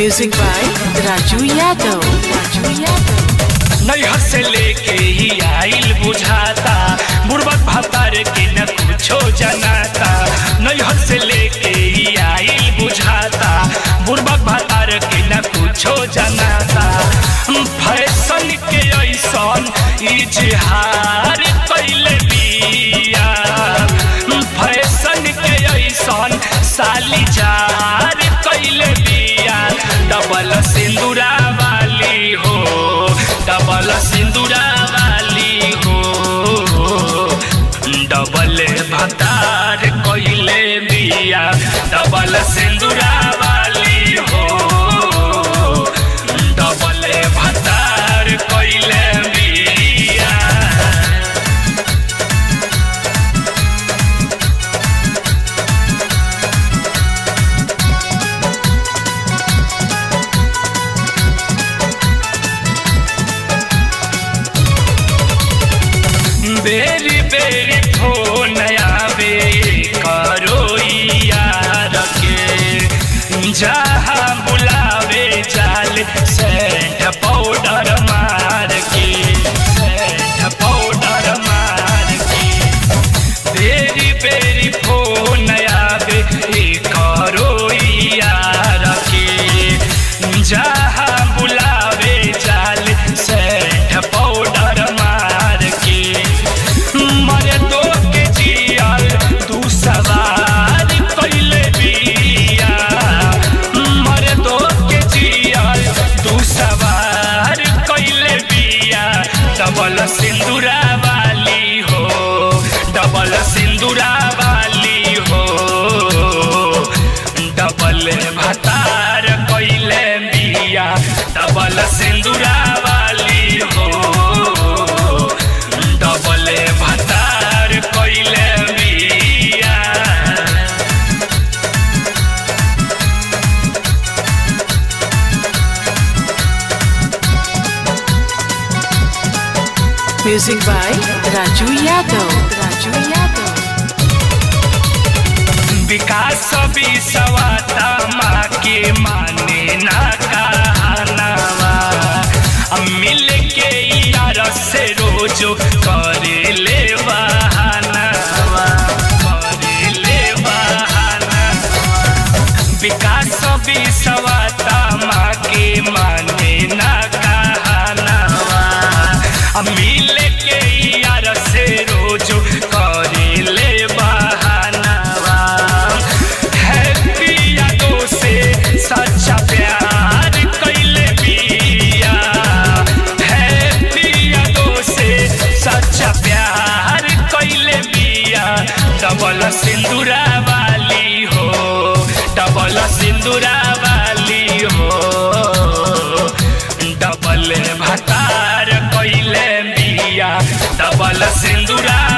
Music by Raju Yadav. Raju Yadav. नैहर से लेके ही आइल बुझाता बुढ़बक भतार के न कुछो जनाता नैहर से लेके ही आइल बुझाता बुढ़बक भतार के न कुछो जनाता फैशन के ऐसन इजहार कैले बिया फैशन के ऐसन सालीजार कैले बिया डबल सिंदूरा वाली हो डबल सिंदूरा वाली हो डबल भतार कैले बिया डबल सिंदूरा वाली हो डबल भतार कैले बिया बेरी बेरी फोन आवे करो यार के जहाँ बुलावे जाल सेंट पाउडर मार के सेंट पाउडर मार के बेरी बेरी फोन आवे करो यार के जहाँ बुलावे जाल सेंट पाउडर मार के मरे तो के जियाल तू सवार कैले बिया मरे तो के जियाल तू सवार कैले बिया डबल सिंदूरा वाली हो डबल सिंदूरा वाली हो डबल भतार कैले बिया डबल सिंदूरा वाली हो डबल भतार कैले बिया Music by Raju Yadav. Raju Yadav. विकास विसवाता माँ के माने ना कहनावा अब मिल के यार से रोजो करे ले बहानावा करे ले बहानावा विकास विसवाता माँ के माने ना कहनावा अब मिल के यार से रोजो करे ले बहानावा हैप्पी यादों से सच्चा प्यार कैले बिया हैप्पी यादों से सच्चा प्यार कैले बिया डबल सिंदूरा वाली हो डबल सिंदूरा वाली हो डबल भतार कैले बिया डबल सिंदूरा